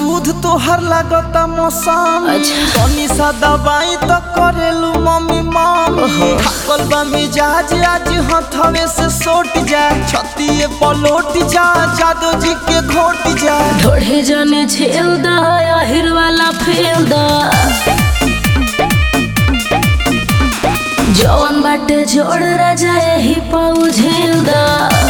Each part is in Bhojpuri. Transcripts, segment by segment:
सूद तोहर लागता मौसम अच्छा। तनी सा दवाई तो करेलू मम्मी मम्मी थाकल बा मिजाज आज हथवे से सोट जा छतिए पलोट जा जादो जी के घोट जा ढोढ़े जाने झेल दा आहिर वाला फेल दा जवन बाटे जोड़ राजा यही पाऊ झेल दा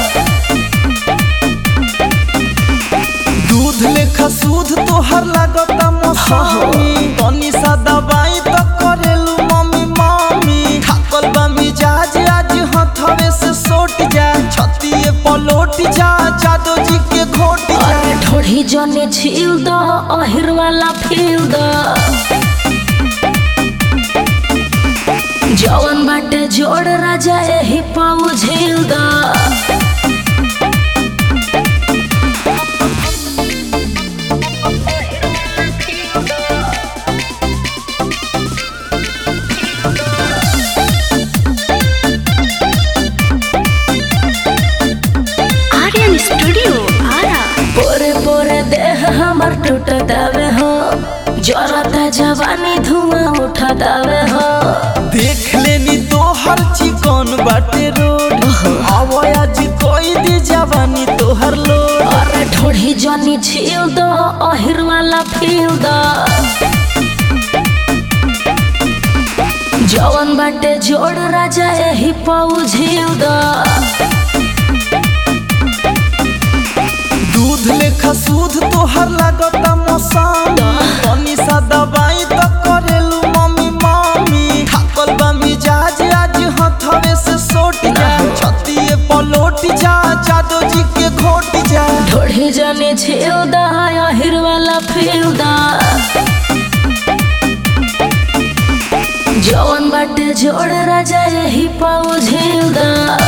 दूध लेखा सूद तोहर लागता मौसमी तनी सा दवाई तो करेलू मम्मी मम्मी थाकल बा मिजाज आज हथवे से सोट जा छतिए पलोट जा जादो जी के घोट जा अरे ढोढ़ी जाने झील दा आहिर वाला फेल दा जवन बाटे जोड़ राजा यही पाऊ झेल दा आर्यन स्टूडियो आरा पोरे पोरे देह हमर टूटतावे हो जरता जवानी धुआं उठतावे हो देख लेनी तोहर चिकन बाटे रोड आवाया जी कोई दी जवानी तोहर लोड अरे ढोढ़ी जानी झील दो अहिर वाला फील दो जवन बाटे जोड़ राजा यही पाऊ झील दो दूध लेखा सूद तोहर लागता मौसम तनी सा दवाई तो करेलू मम्मी मम्मी थाकल बा मिजाज आज हथवे से सोट जा छतिए पलोट जा जादो जी के घोट जा ढोढ़ी जानी झील दो अहिर वाला फील दो जवन बाटे जोड़ राजा यही पाऊ झील दो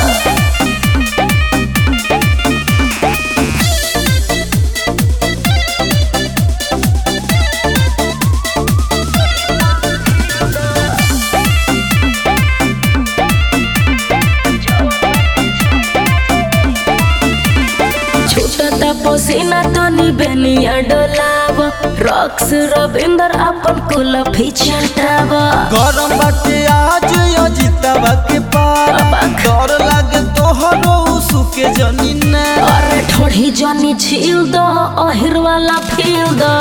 छूटता पसीना तनी बेनिया डोलाव रॉक्स रविंदर अपन कुलफी छटाव गरम बाटे आज अजितवा के पार अबक। डर लागे तोहरो सुके जनी ना अरे ठोड़ी जानी झील दो अहिर वाला फील दो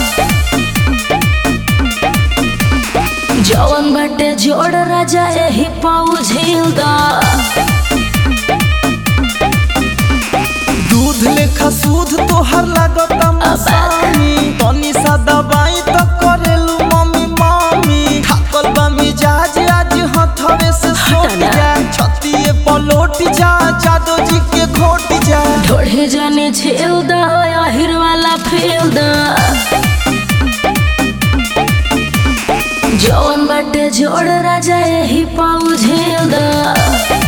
जवन बाटे जोड़ राजा यही पाऊ झील दो दूध लेखा सूद तोहर लागता मौसमी तनी सा दवाई तो करेलू मम्मी मम्मी थाकल बा मिजाज आज हथवे से सोट जा छतिए पलोट जा जादो जी के घोट जा ढोढ़े जाने झील दो अहिर वाला फील दो जवन बाटे जोड़ राजा यही पाऊ झील दो